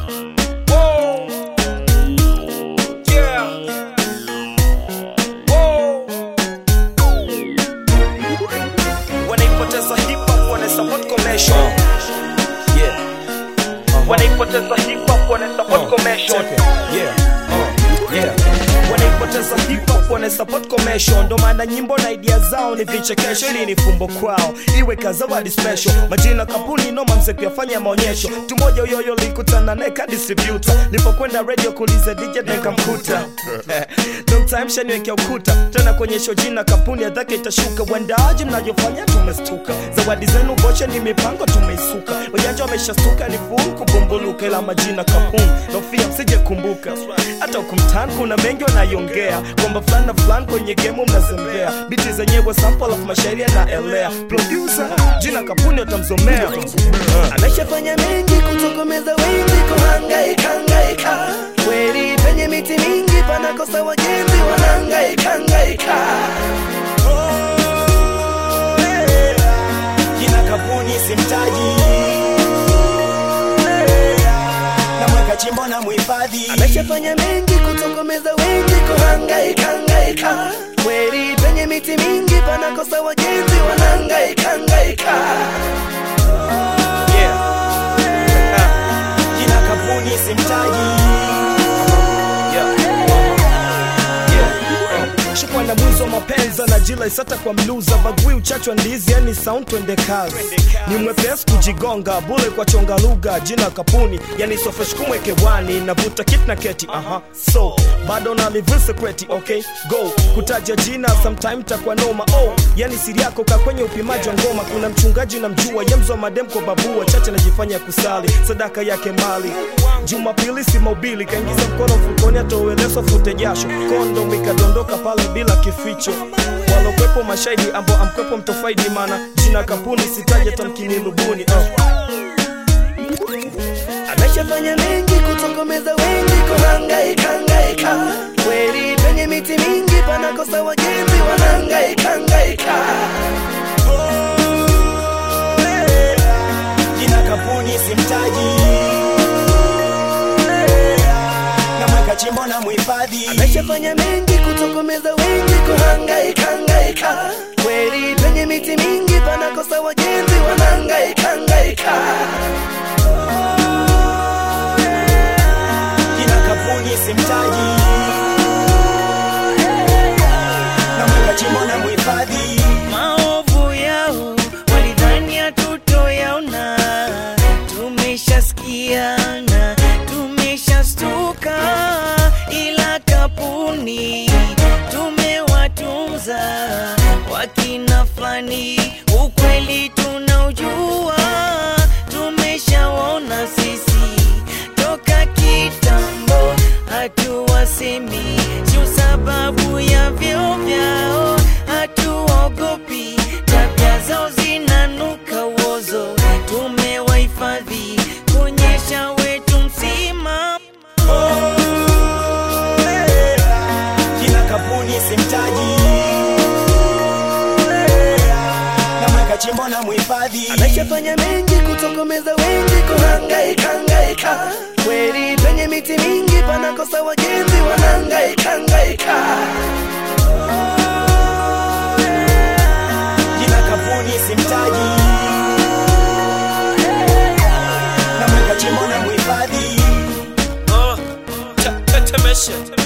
Whoa. Yeah. Whoa. Wanaipoteza hip hop wana support commercial. Yeah. Wanaipoteza hip hop wana support commercial. Check it. Yeah. Uh, yeah. wanaipoteza hip hop wana support commercial ndo maana nyimbo na idea zao ni vichekesho ili ni fumbo kwao iwe kazawadi special majina kampuni noma mse kuyafanya maonyesho mtu mmoja uyoyo likutana neka distributor lipokwenda radio kuuliza dj nikamkuta long time shaniwekea ukuta tena kuonyesha jina kampuni ya dhake itashuka uendaaji mnavyofanya tumestuka zawadi zenu boche ni mipango tumeisuka wajanja wameshastuka ni full kubumbuluka ila majina kampuni nofia msije kumbuka hata hukumtani kuna mengi wanaiongea kwamba fulani na fulani kwenye gemu mnazembea biti zenyewe sample of mashairi yanaelea producer jina kampuni watamzomea ameshafanya mengi kutokomeza wengi kuhangaika hangaika kweli penye miti mingi panakosa wajenzi wanahangaika hangaika jina kampuni simtaji na mweka chimbo na muhifadhi ameshafanya mengi kutokomeza wengi kuhangaika hangaika kweli penye miti mingi panakosa wajenzi wanahangaika hangaika Yeah. jina kampuni simtaji shukwa na mwizo mapenza na jila isata kwa mluza bagui uchachwa ndizi yani sound twende kazi ni mwepesi kujigonga bule kwa chonga lugha jina kapuni yani sofeshkumwe kewani navuta kit na keti aha so bado na live secret okay go kutaja jina sometime takwa noma oh yani siri yako ka kwenye upimaji wa ngoma kuna mchungaji na mjua yemzo madem kwa babua chache najifanya kusali sadaka yake mali jumapili si maubili kaingiza mkono mfukoni atoweleso fute jasho kondo ikadondoka pale bila kificho walokwepo mashahidi ambao amkwepo mtofaidi mana jina kampuni sitaje tamkini lubuni uh. ameshafanya mengi kutokomeza wengi kuhangaika hangaika kweli penye miti mingi panakosa wajenzi wanahangaika hangaika jina kampuni simtaji na mweka chimbo na muhifadhi ameshafanya mengi kutokomeza wengi kuhangaika hangaika kweli penye miti mingi panakosa wajenzi wanahangaika hangaika jina kampuni simtaji na mweka chimbo na muhifadhi maovu yao walidhani hatutoyaona tumeshasikiana tumeshastuka ila kapuni tumewatunza wakina fulani ukweli tunaujua tumeshaona sisi toka kitambo hatuwasemi sio sababu ya vyo vyao hatuogopi tabia zao zinanuka uozo tumewahifadhi kuonyesha wetu msima jina kampuni simtaji na mweka chimbo na muhifadhi ameshafanya mengi kutokomeza wengi kuhangaika hangaika kweli penye miti mingi panakosa wajenzi wanahangaika hangaika jina kampuni simtaji na mweka chimbo na muhifadhi Uh, te- tetemesha